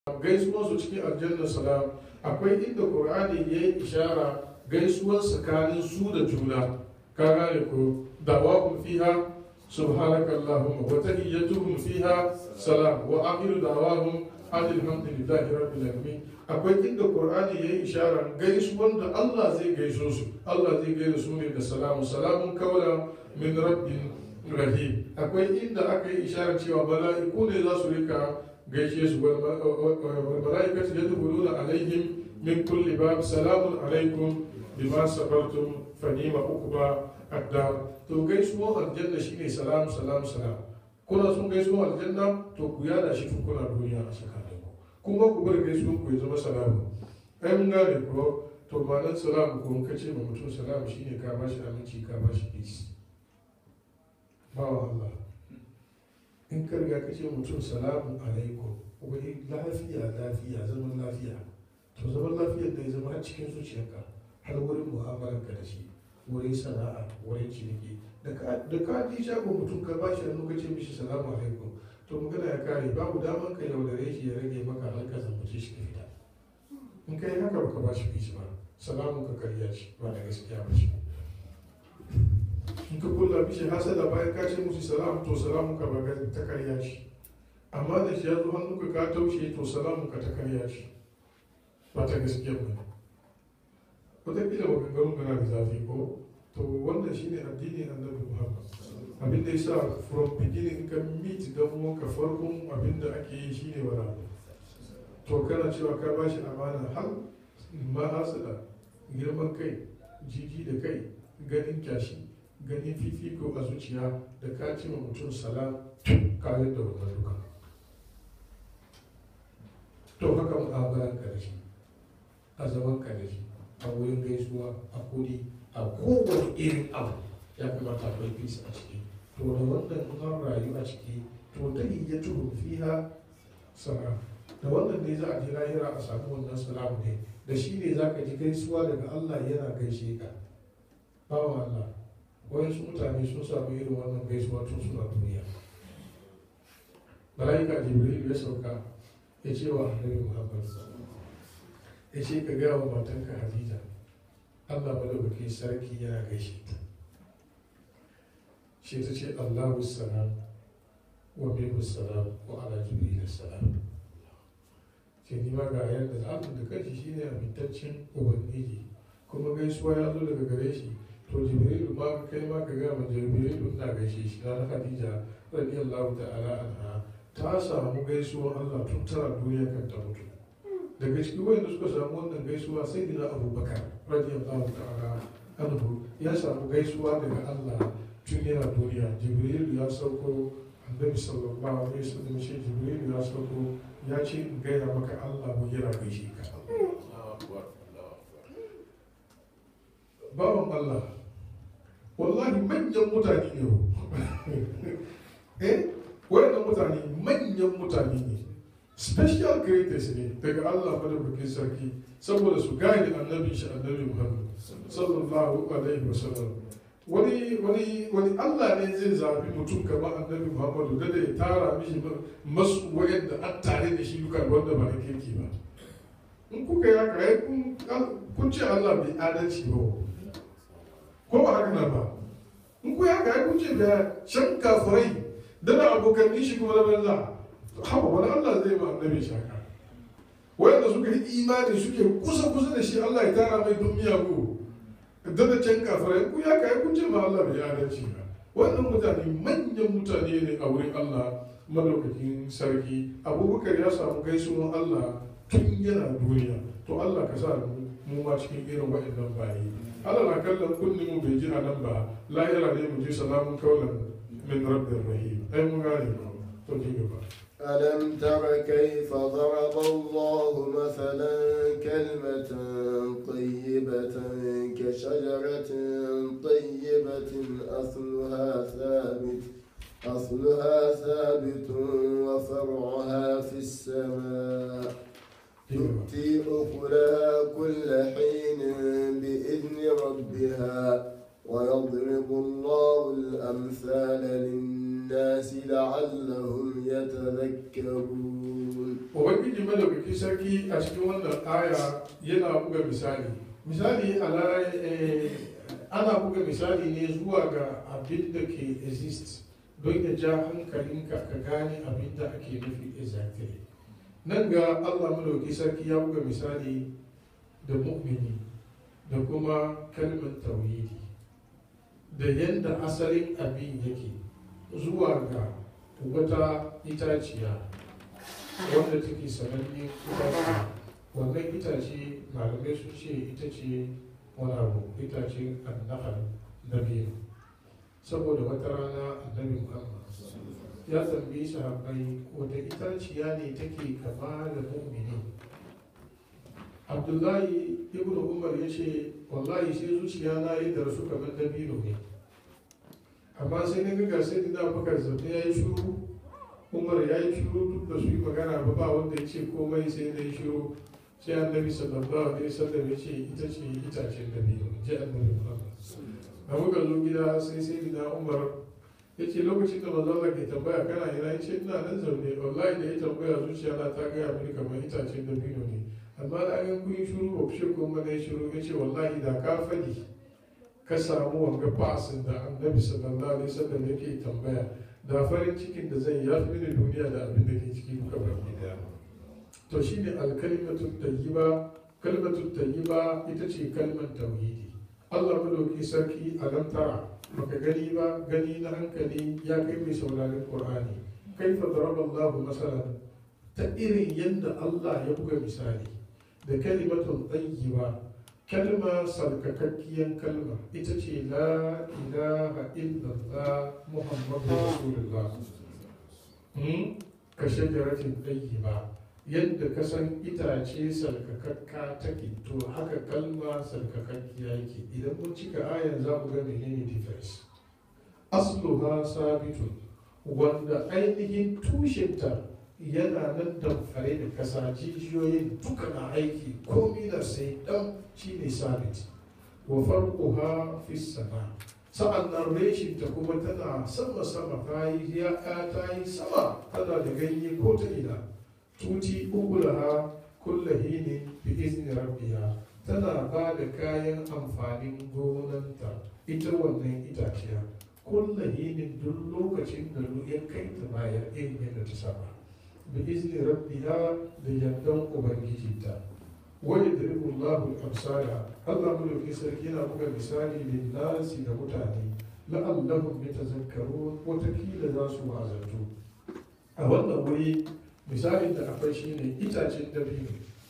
gaisuwan su cikin aljanna salam akwai inda qur'ani ya yi ishara gaisuwan tsakanin su da juna ka gane ko dawahum fiha subhanaka allahumma wa tahiyyatuhum fiha salam wa akhiru dawahum alhamdulillahi rabbil alamin akwai inda qur'ani ya yi ishara gaisuwan da Allah zai gaiso su Allah zai gaida su ne da salamu salamun kawla min rabbin rahim akwai inda aka yi ishara cewa mala'iku ne za su rika gaishe su wal mala'ikatu yadkhuluna alaihim min kulli bab salamun alaikum bima sabartum fa ni'ma uqba addar to gaisuwan aljanna shine salam salam salam kuna sun gaisuwan aljanna to ku yada shi tun kuna duniya a tsakanin ku kuma ku bar gaisuwan ku ya zama salamu ai mun gane ko to ma'anar salamu ko ka ce ma mutum salamu shine ka bashi aminci ka bashi peace bawa Allah in ka riga ka ce mutum salamu alaikum wai lafiya lafiya zaman lafiya to zaman lafiyar da ya zama har cikin zuciyarka har wurin mu'amalar ka da shi wurin sana'a wurin ciniki da ka ji shagon mutum ka ba shi hannu ka ce mishi salamu alaikum to magana ya kare babu daman ka yaudare shi ya rage maka har ka zambace shi ka fita in ka yi haka baka ba shi bishi ba salamun ka karya shi ba da gaskiya ba shi in ka kulla mishi hasada bayan ka ce musu salam to salamun ka ba ta karya shi amma da shi ya zo hannunka ka taushe to salamun ka ta karya shi ba ta gaskiya ba wataƙila maganganun kana da zafi ko to wannan shine addinin annabi muhammad abin da yasa from beginning ka meet dan uwanka farkon abin da ake yi shine wani abu to kana cewa ka bashi amana har ma hasada girman kai jiji da kai ganin kyashi ganin fifiko a zuciya da ka ce wa mutum salam kare da wannan duka to haka mu'amalan ka da shi a zaman ka da shi a wurin gaisuwa a kudi a kowane irin abu ya kamata akwai peace a ciki to da wannan an rayu a ciki to ta iya tuhun fiha salam da wannan ne za a ji lahira a samu wannan salamu ne da shi ne za ka ji gaisuwa daga Allah yana gaishe ka bawan Allah wayansu mutane sun samu irin wannan gaisuwa tun suna duniya malaika jibril ya sauka ya ce wa annabi muhammad ya ce ka gaya wa matanka hadiza Allah madaukakin sarki yana gaishe ta shi ta ce Allahu salam wa bihu salam wa ala jibril salam ce ni ma ga yadda Allah da kanshi shine amintaccen ubangiji kuma gaisuwa ya zo daga gare shi to jibril ma kai ma ka ga ma jibril na gaishe shi na Khadija radiyallahu ta'ala anha ta samu gaisuwa Allah tun tara duniya kan ta mutu daga cikin wanda suka samu wannan gaisuwa sai dina abubakar radiyallahu ta'ala anhu ya samu gaisuwa daga Allah tun yana duniya jibril ya sauko annabi sallallahu alaihi wasallam shi jibril ya sauko ya ce in gaya maka Allah mu yana gaishe ka bawan Allah wallahi manyan mutane ne eh wayannan mutane manyan mutane ne special creators ne daga Allah madaukakin sarki saboda su gane annabi shi annabi Muhammad sallallahu alaihi wasallam wani wani wani Allah ne zai zabi mutum kamar annabi Muhammadu da ya tara mishi masu wayanda an tare da shi duka wanda ba da kirki ba in kuka yi haka ai kun ce Allah bai adalci ba ko ba haka nan ba in kuka yi haka ai kun ce da shan kafirai da na abokan shi kuma na banza haka wani Allah zai ba annabi shi haka wayanda suka yi imani suke kusa kusa da shi Allah ya tara mai dun miyagu da da can kafirai ku ya kai kun ce ma Allah bai adalci ba wannan mutane manyan mutane ne a wurin Allah madaukakin sarki abubakar ya samu gaisuwan Allah tun yana duniya to Allah ka sa mu ma cikin irin waɗannan bayi Allah na kallon kunni mu bai ji a nan ba lahira ne mu ji salamun kaulan min rabbir rahim ai mun gane ba to ji gaba ألم تر كيف ضرب الله مثلا كلمة طيبة كشجرة طيبة أصلها ثابت أصلها ثابت وفرعها في السماء تؤتي أكلها كل حين بإذن ربها ويضرب الله الأمثال للناس لعلهم يتذكرون ubangiji madaukakin madaukakin sarki a cikin wannan aya yana buga misali misali ala ana buga misali ne zuwa ga abin da ke exist don ya ja hankalinka ka gane abin da ake nufi exactly nan ga allah madauki sarki ya buga misali da mu'mini da kuma kalmar tauhidi da yadda asalin abin yake zuwa ga wata itaciya wanda take sananne itaciya wannan itace malamai sun ce ita ce wani abu itace annahal na biyu saboda wata rana annabi muhammad ya tambayi sahabbai wata itaciya ne take kama da mu'mini abdullahi ibn umar ya ce wallahi sai zuciya na yi da su kamar dabino ne amma sai na ga sai dina bakar zaune ya yi shuru umar ya yi shuru duk da su yi magana ba ba wanda ya ce komai sai na yi shuru sai annabi sallallahu alaihi wasallam ya ce ita ce itacen dabino ji annabi muhammad a muka zo gida sai sai dina umar ya ce lokacin da manzon Allah ke tambaya kana ina ya ce ina nan zaune wallahi da ya tambaya zuciya na ta gaya mini kamar itacen dabino ne amma da an kun yi shuru ba ku ce ko mana shuru ya ce wallahi da ka fadi ka samu wanga fasin da annabi sallallahu alaihi wasallam yake tambaya da farin cikin da zan ya fi mini duniya da abin da ke ciki duka baki daya to shine alkalimatu tayyiba kalmatu tayyiba ita ce kalmar tauhidi Allah madauki sarki a nan tara baka gani ba gani na hankali ya kai mai sauraron Qur'ani kaifa daraba Allahu masalan ta irin yadda Allah ya buga misali da kalimatun tayyiba kalma sarkakakkiyar kalma ita ce la ilaha illallah muhammadu rasulullah ka shajaratin tayyiba yadda ka san itace sarkakakka take to haka kalma sarkakakkiya yake idan mun cika ayan za mu ga menene difference asluha sabitun wanda ainihin tushenta yana nan damfare da kasa jijiyoyin duka na aiki komi da sai dan shine sabit wa farquha fi sama sa'an nan reshin ta kuma tana sama sama ta yi ya ta yi sama tana da ganye ko ta ina tuti ugulaha kullahini bi izni rabbiha tana ba da kayan amfanin gonanta ita wannan itaciya kullahinin duk lokacin da ya kai ta bayar irin yadda ta saba bi izni rabbiha da yardan ubangijinta wani da Allahu al-amsala Allah mulki sarki yana buga misali lin nasi da mutane la'allahum yatazakkarun watakila za su wazantu a wannan wuri misalin da akwai shine itacen dabino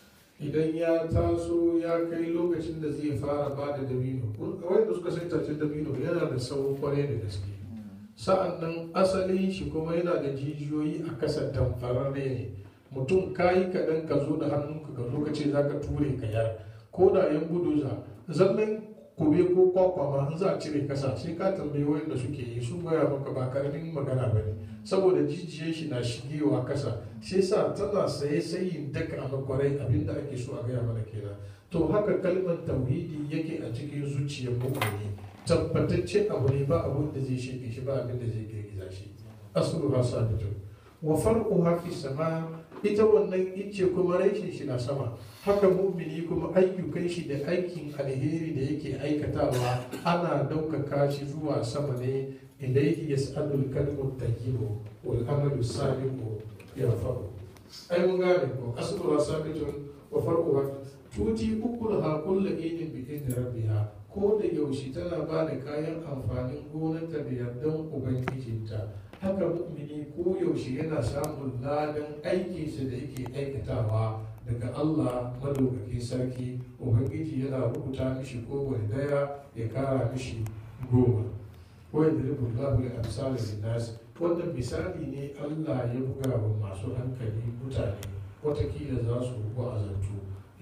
idan ya taso ya kai lokacin da zai fara ba da dabino wanda suka san itacen dabino yana da sauran kwarai da gaske sa'an nan asalin shi kuma yana da jijiyoyi a kasa tamfararre ne mutum kayi kaɗan ka zo da hannunka ka zo ka ce za ka ture ka yar ko da yan gudu za zallan kube ko kwakwa ma in za a cire kasa sai ka tambayi wanda suke yi sun gaya maka ba karamin magana ba ne saboda jijiyar shi na shigewa kasa sai sa tana saye sayin daka a makwarai abinda ake so a gaya mana kenan to haka kalmar tauhidi yake a cikin zuciyar mutane tabbatacce abu ne ba abun da zai shige shi ba abin da zai girgiza shi asulu ha sabitu wa far'uha fi sama ita wannan ice kuma rashin shi na sama haka mumini kuma ayyukan shi da aikin alheri da yake aikatawa ana ɗaukaka shi zuwa sama ne ilaihi yas'alul kalmu tayyibu wal amalu salihu yarfa'u ai mun gane ko asluha sabitun wa far'uha tuti ukulaha kullu idin bi idni rabbiha ko da yaushe tana ba da kayan amfanin gonarta da yardan ubangijinta haka mu'mini ko yaushe yana samun ladan aikinsa da yake aikatawa daga Allah madaukakin sarki ubangiji yana rubuta mishi kowane daya ya kara mishi goma ko ya dalibu Allahu ya amsala linnas wannan misali ne Allah ya buga wa masu hankali mutane watakila za su wa'azantu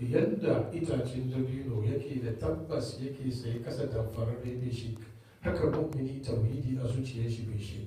yadda itacen dabino yake da tabbas yake sai kasa damfarar bai shi haka mu'mini tauhidi a zuciyar shi bai shi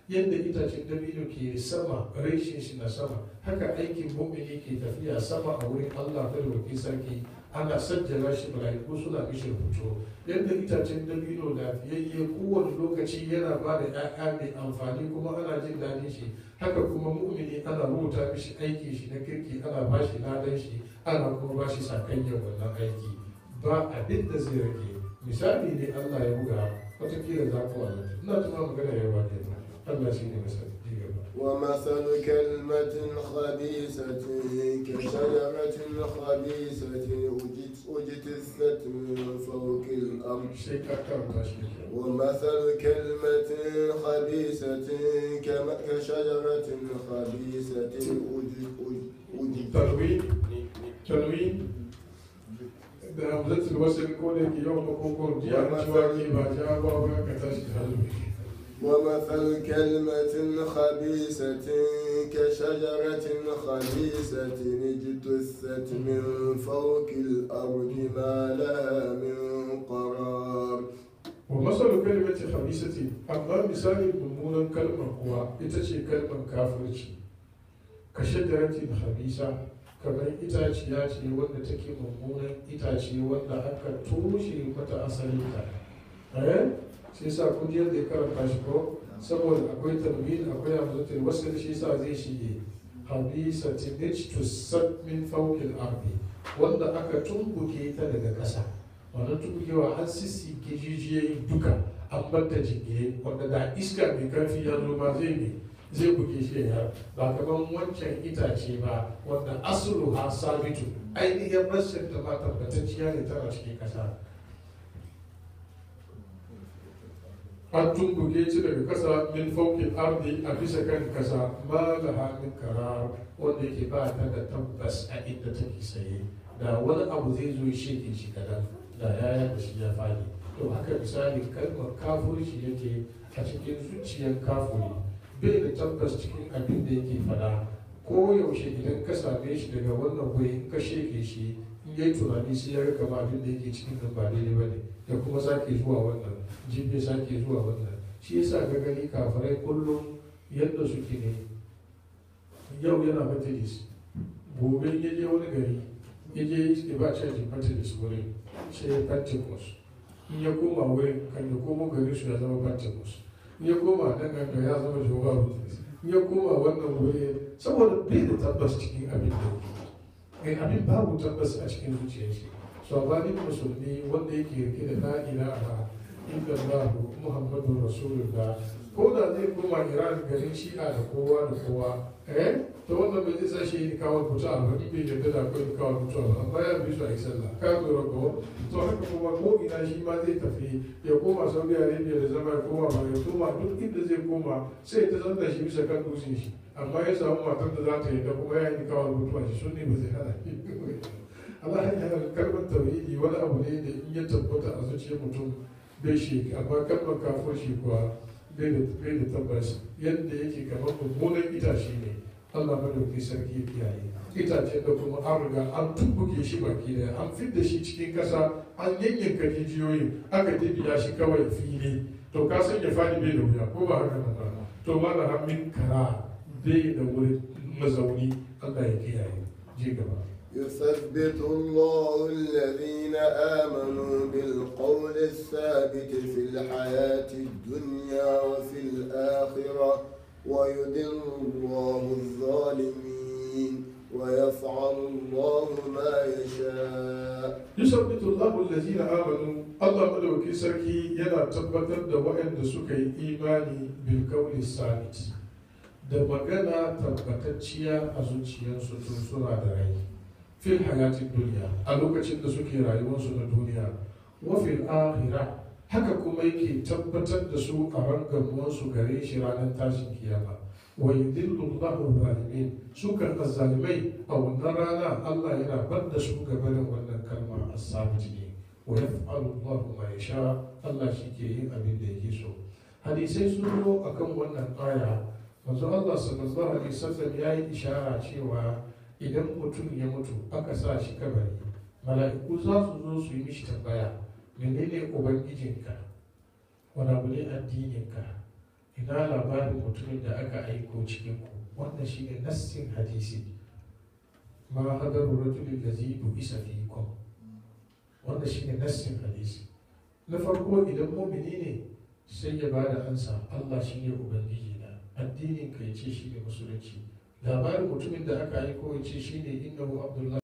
yadda itacen dabino ke sama reshen shi na sama haka aikin mu'mini ke tafiya sama a wurin Allah da roki sarki ana sajjala shi mala'iku suna mishi rubutu yadda itacen dabino lafiyayye kowane lokaci yana ba da 'ya'ya mai amfani kuma ana jin daɗin shi haka kuma mu'mini ana rubuta mishi aiki shi na kirki ana ba shi ladan shi ana kuma ba shi sakayyar wannan aiki ba abin da zai rage misali ne Allah ya buga watakila za ku wani ina tuna magana yawa ne Allah shi ne misali ji gaba ومثل كلمة خبيثة كشجرة خبيثة أجت- اجتثت من فوق الأرض sai ka karanta shi da kyau ومثل كلمة خبيثة كم- كشجرة خبيثة أجت- أجت- tarwi tarwi da hamzatul wasl ko da ke yau makokon jiya an ciwa ke ba ja ba ba ka tashi da hannu ومثل كلمة خبيثة كشجرة خبيثة اجتثت من فوق الأرض ما لها من قرار wa masalu kalimati khabisati amma misali mummunan kalmar kuwa ita ce kalmar kafirci ka shajaratin khabisa kamar itaciya ce wanda take mummunan itace wanda aka toshe mata asalin ta eh sai sa kun ji yadda ya karanta shi ko saboda akwai tanwin akwai hamzatul wasl shi sa zai shige habisatin ijtusat min fawqil ardi wanda aka tumbuke ta daga ƙasa wannan tumbukewa har sissi ke jijiyoyin duka an bar ta jingire wanda da iska mai karfi ya zo ma zai ne zai buge shi ya ba kamar wancan itace ba wanda asulu ha sabitu ainihin rashin ta ma tabbatacciya ne tana cikin kasa an tumbuke ci daga kasa min faukin ardi a bisa kan kasa ma laha min karar wanda yake ba ta da tabbas a inda take saye da wani abu zai zo shi ke shi kadan da ya da shi ya fadi to haka misali kalmar kafirci yake a cikin zuciyar kafuri bai da tabbas cikin abin da yake fada ko yaushe idan ka same shi daga wannan wuri in ka sheke shi in yayi tunani sai ya ga kama abin da yake cikin nan ba daidai ba ne ya kuma sake zuwa wannan jibe sake zuwa wannan shi yasa ka gani kafirai kullum yadda suke ne yau yana majalis gobe ya je wani gari ya je ya ba canjin majalis wurin sai ya pentecost in ya koma wurin kan ya koma gari su ya zama pentecost in ya koma nan ganga ya zama jehovah witness in ya koma wannan wuri saboda bai da tabbas cikin abin da yake abin babu tabbas a cikin zuciyar shi so ba ni musulmi wanda yake rike da la ilaha illallah muhammadu rasulullah ko da zai koma iran garin shi'a da kowa da kowa eh to wannan bai zai sa shi yi kawo mutu a ba bai yarda da akwai kawo mutu a amma ya bi su a yi sallah ka lura ko to haka kuma ko ina shi ma zai tafi ya koma saudi arabia da zama ya koma ba ya koma duk inda zai koma sai ta zanna shi bisa kan dutsen shi amma ya samu matar da za ta yi da kuma ya yi kawo mutu a shi sun ne ba zai hana Allah ya hana kalmar tauhidi wani abu ne da in ya tabbata a zuciyar mutum bai shi amma kalmar kafin shi kuwa bai da tabbas yadda yake kamar mummunan itace ne Allah madauki sarki ya kiyaye itacen da kuma an riga an tumbuke shi baki da an fidda shi cikin kasa an yanyanka jijiyoyin aka dibiya shi kawai fili to ka san ya fadi bai da wuya ko ba haka nan ba to ma da hamin kara bai da wurin mazauni Allah ya kiyaye je gaba يثبت الله الذين آمنوا بالقول الثابت في الحياة الدنيا وفي الآخرة ويدل الله الظالمين ويفعل الله ما يشاء يثبت الله الذين آمنوا الله مدوكي سركي ينا تبتر da waɗanda suka yi imani bil qawli sabit da magana tabbatacciya a zuciyarsu tun suna da rai fil hayatin duniya a lokacin da suke rayuwarsu na duniya wa fil akhira haka kuma yake tabbatar da su a rangamuwarsu gare shi ranar tashin kiyama wa yudillu Allahu zalimin su kan azzalimai a wannan rana Allah yana bar da su gabanin wannan kalma as-sabit ne wa yaf'alu Allahu ma yasha Allah shi ke yin abin da yake so hadisai sun zo akan wannan aya manzo Allah sallallahu alaihi wasallam yayi ishara cewa idan mutum ya mutu aka sa shi kabari mala'iku za su zo su yi mishi tambaya menene ubangijinka wani abu ne addininka ina labarin mutumin da aka aiko cikin ku wannan shine nassin hadisi ma hadaru rajulin lazi isa fiikum wannan shine nassin hadisi na farko idan mumini ne sai ya bada ansa Allah shine ubangiji na addinin kai ce shine musulunci labarin mutumin da aka aiko ya ce shine innahu abdullahi